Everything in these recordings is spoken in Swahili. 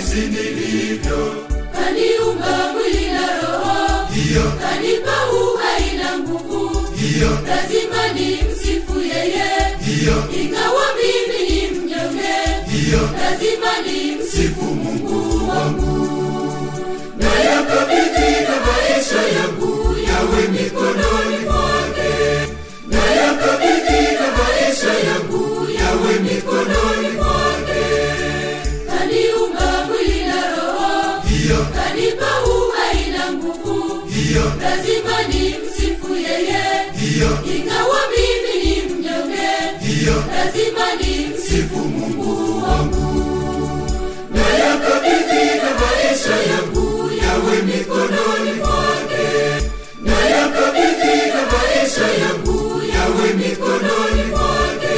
jinsi nilivyo kaniumba mwili na roho hiyo kanipa uhai na nguvu hiyo lazima ni msifu yeye hiyo ingawa mimi ni mnyonge hiyo lazima ni msifu sifu mungu wangu na yakabidhi na maisha yangu yawe mikononi mwake na yakabidhi na maisha yangu yawe mikononi mwake kaniumba mwili na roho hiyo kanipa uhai na nguvu hiyo lazima ni msifu yeye hiyo ingawa mimi ni mnyonge hiyo lazima ni msifu sifu mungu wangu na yakabidhi na maisha yangu yawe mikononi mwake na yakabidhi na maisha yangu yawe mikononi mwake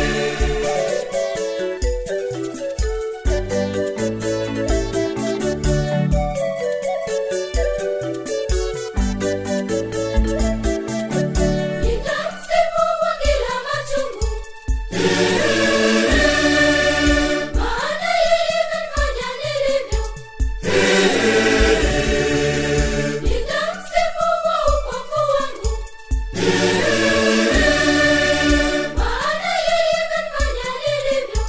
nitamsifu kwa kila machungu maana yeye kanifanya nilivyo nitamsifu kwa upofu wangu maana yeye kanifanya nilivyo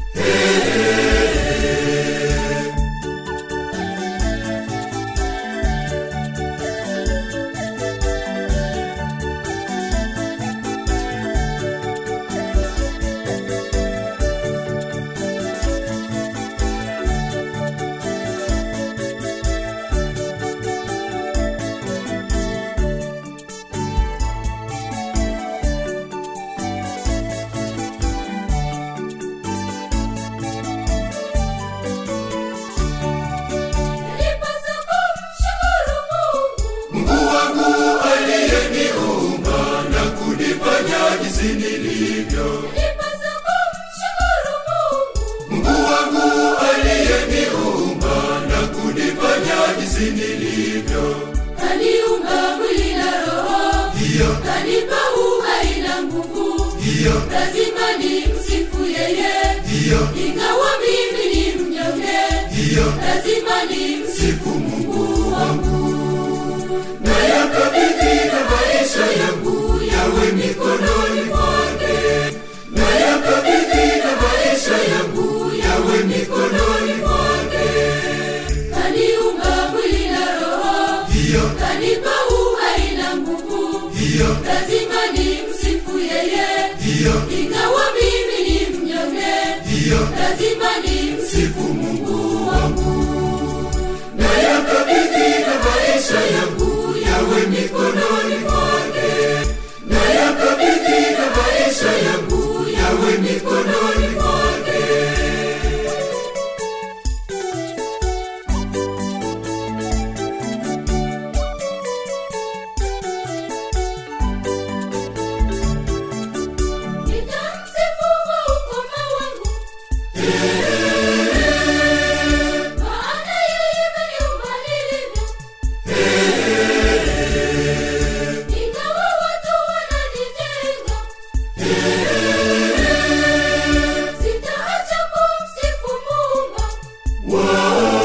nilipasa kumshukuru Mungu mungu wangu aliyeniumba na kunifanya jinsi nilivyo nilipasa kumshukuru Mungu mungu wangu aliyeniumba na kunifanya jinsi nilivyo kaniumba mwili na roho hiyo kanipa uhai na nguvu hiyo lazima ni msifu yeye hiyo ingawa mimi ni mnyonge hiyo lazima ni msifu sifu mungu wangu na yakabidhi na maisha yangu yawe mikononi mwake na yakabidhi na maisha yangu yawe mikononi mwake kaniumba mwili na roho hiyo kanipa uhai na nguvu hiyo lazima ni msifu yeye hiyo ingawa mimi ni mnyonge hiyo lazima ni msifu sifu mungu wangu na yakabidhi na maisha yangu yawe mikononi mwake na yakabidhi na maisha yangu yawe mikononi mwake nitamsifu kwa ukoma wangu maana yeye kaniumba nilivyo ingawa watu wananitenga sitaacha kumsifu Muumba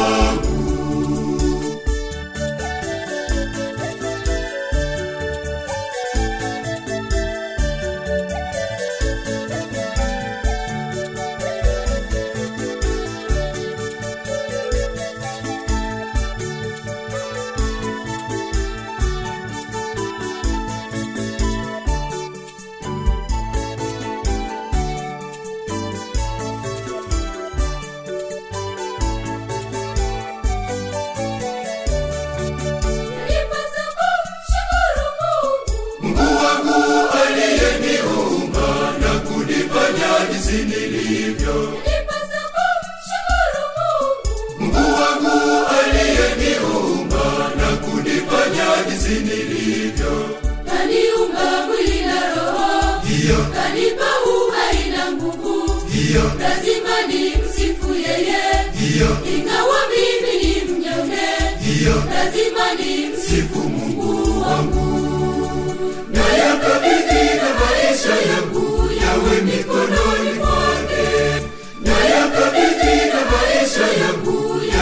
nilipasa kumshukuru Mungu mungu wangu aliyeniumba na kunifanya jinsi nilivyo nilipasa kumshukuru Mungu mungu wangu aliyeniumba na kunifanya jinsi nilivyo kaniumba mwili na roho hiyo kanipa uhai na nguvu hiyo lazima ni msifu yeye hiyo ingawa mimi ni mnyonge hiyo lazima ni msifu sifu mungu wangu na yakabidhi na maisha yangu yawe mikononi mwake na yakabidhi na maisha yangu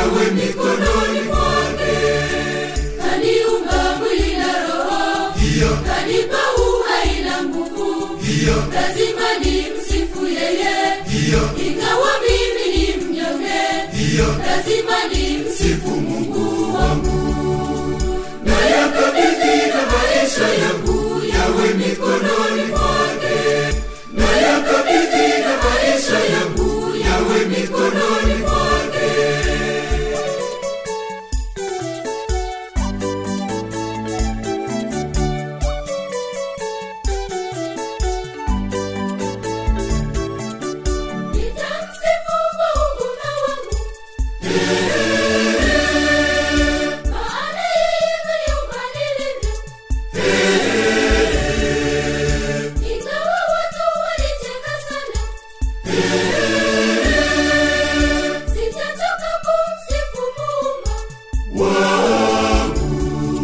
Sitachoka kumsifu Muumba wangu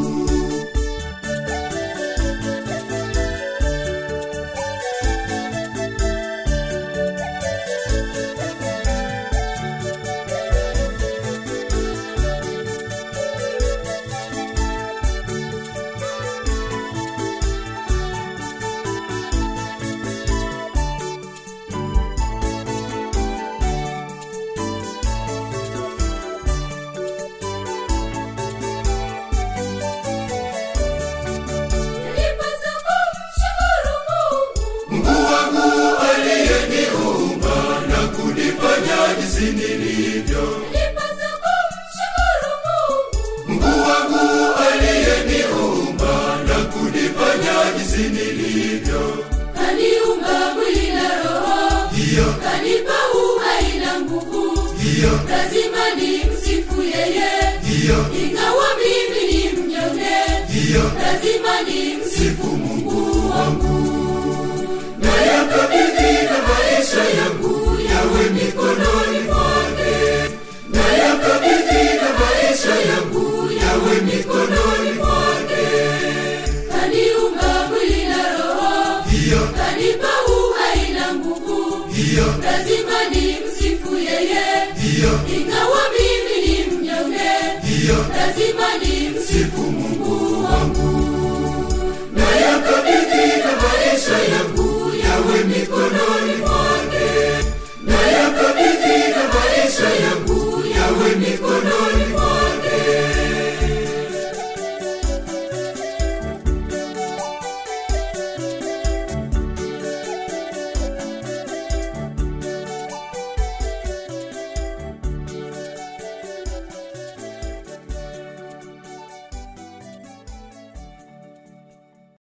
Nilipaswa kumshukuru Mungu Mungu wangu aliyeniumba na kunifanya jinsi nilivyo. Nilipaswa kumshukuru Mungu Mungu wangu aliyeniumba na kunifanya jinsi nilivyo. Kaniumba mwili na roho Hiyo, Kanipa uhai na nguvu hiyo, Lazima nimsifu yeye hiyo, Ingawa mimi ni mnyonge hiyo. Lazima nimsifu Sifu Mungu wangu na yakabidhi na maisha yangu yawe mikononi mwake, na yakabidhi na maisha yangu yawe mikononi mwake. Kaniumba mwili na roho Hiyo, Kanipa uhai na nguvu hiyo, Lazima nimsifu yeye hiyo, Ingawa mimi ni mnyonge hiyo. Lazima nimsifu